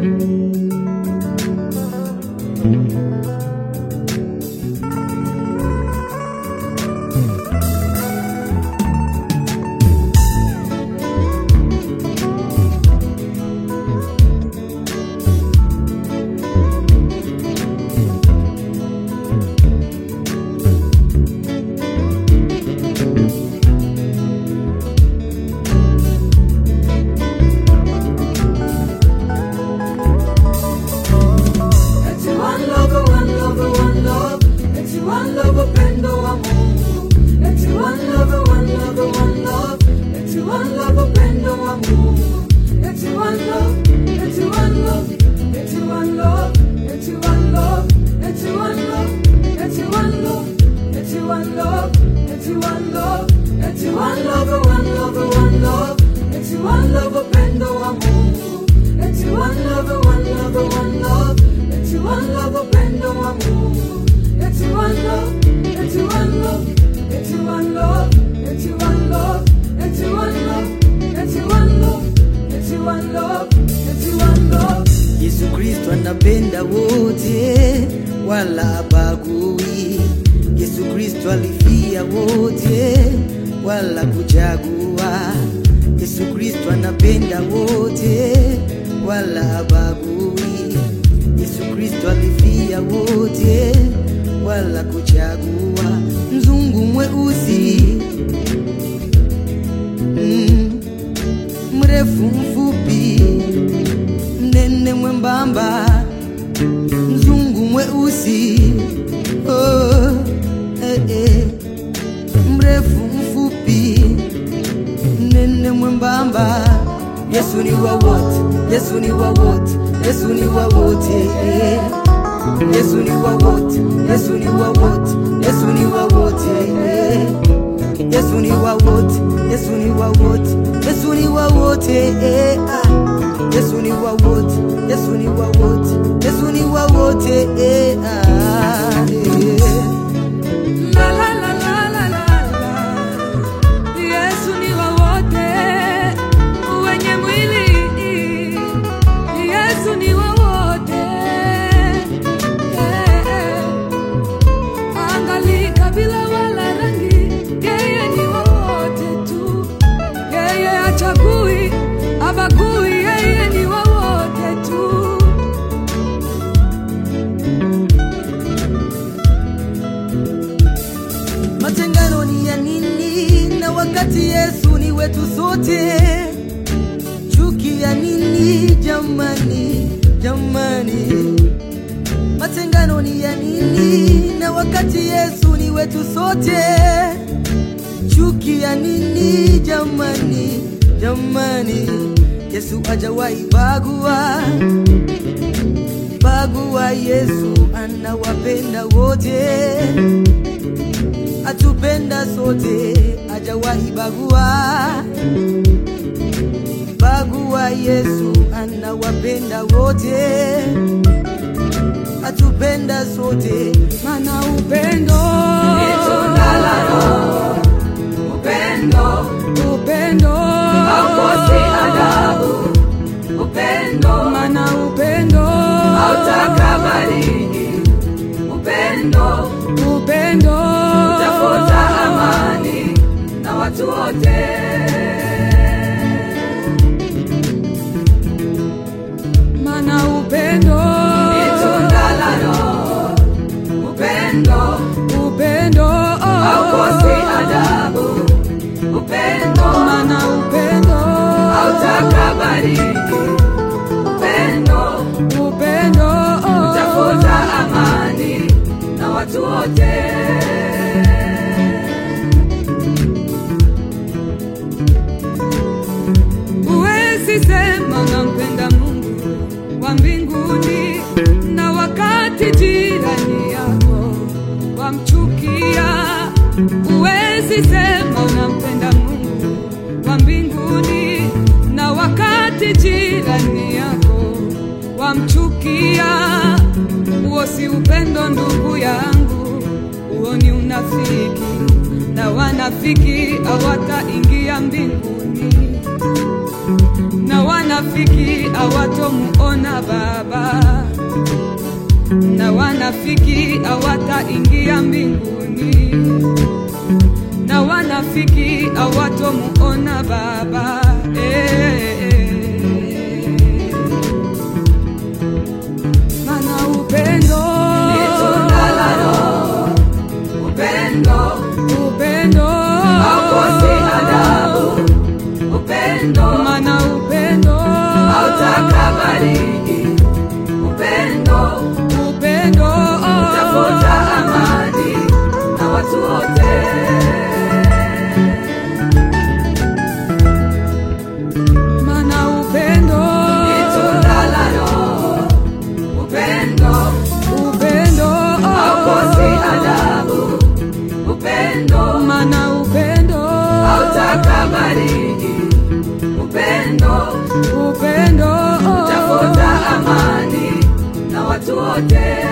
Eti one love, one love, one love. Eti one love, upendo wa Mungu. Eti one love, one love, one love. Eti one love, upendo wa Mungu. Eti one love, eti one love, eti one love, eti one love, eti one love, eti one love, eti one love, eti one love, eti one love, one love, one love. Eti one love, upendo wa Mungu. Eti one love, one love, one love. Eti one love, upendo wa Mungu. Eti one love, eti one love, eti one love, eti one love, eti one love, eti one love, eti one love, eti one love. Yesu Kristo anapenda wote, wala habagui. Yesu Kristo alifia wote, wala kuchagua. Yesu Kristo anapenda wote, wala habagui. Yesu Kristo alifia wote, wala kuchagua. Mzungu mweusi mm, mrefu mfupi mnene mwembamba, mzungu mweusi, oh, eh, eh, mrefu mfupi, mnene mwembamba. Yesu ni wa wote, Yesu ni wa wote, Yesu ni wa wote, eh. Yesu ni wa wote, Yesu ni wa wote, Yesu ni wa wote, eh. Yesu ni wa wote, Yesu ni wa wote, Yesu ni wa wote, eh, ah. Yesu ni wa wote, Yesu ni wa wote, Yesu ni wa wote, eh, ah, eh. La la la la la la la. Yesu ni wa wote wenye mwili. Yesu ni wa wote. Eh. Angali kabila wala rangi, yeye ni wa wote tu. Yeye hachagui, habagui, yeye ni wa wote tu. Matengano ni ya nini na wakati Yesu ni wetu sote? Chuki ya nini jamani, jamani? Matengano ni ya nini na wakati Yesu ni wetu sote? Chuki ya nini jamani, jamani? Yesu hajawahi bagua, bagua. Yesu anawapenda wote atupenda sote, ajawahi bagua bagua. Yesu anawapenda wote, atupenda sote, Mana upendo ni tunda la Roho, upendo upendo haukosi adabu, upendo mana upendo hautakabali, upendo upendo utafuta amani na watu wote. Mana upendo ni tunda la Roho, upendo upendo haukosi adabu, upendo mana upendo hautakabali, upendo upendo utafuta amani na watu wote. Huwezi sema nampenda Mungu wa mbinguni na wakati jirani yako wamchukia. Huwezi sema unampenda Mungu wa mbinguni na wakati jirani yako wamchukia. Huo si upendo, ndugu yangu, huo ni unafiki, na wanafiki hawataingia mbinguni. na wanafiki hawatomuona Baba, na wanafiki hawataingia mbinguni, na wanafiki hawatomuona Baba. Eh, mana upendo Ni tunda la Roho, upendo upendo haukosi adabu, upendo mana upendo hautakabariki, upendo upendo tafuta amani na watu wote. mana upendo Ni tunda la Roho, upendo upendo haukosi adabu, upendo mana upendo hautakabariki, upendo upendo tafuta amani na watu wote.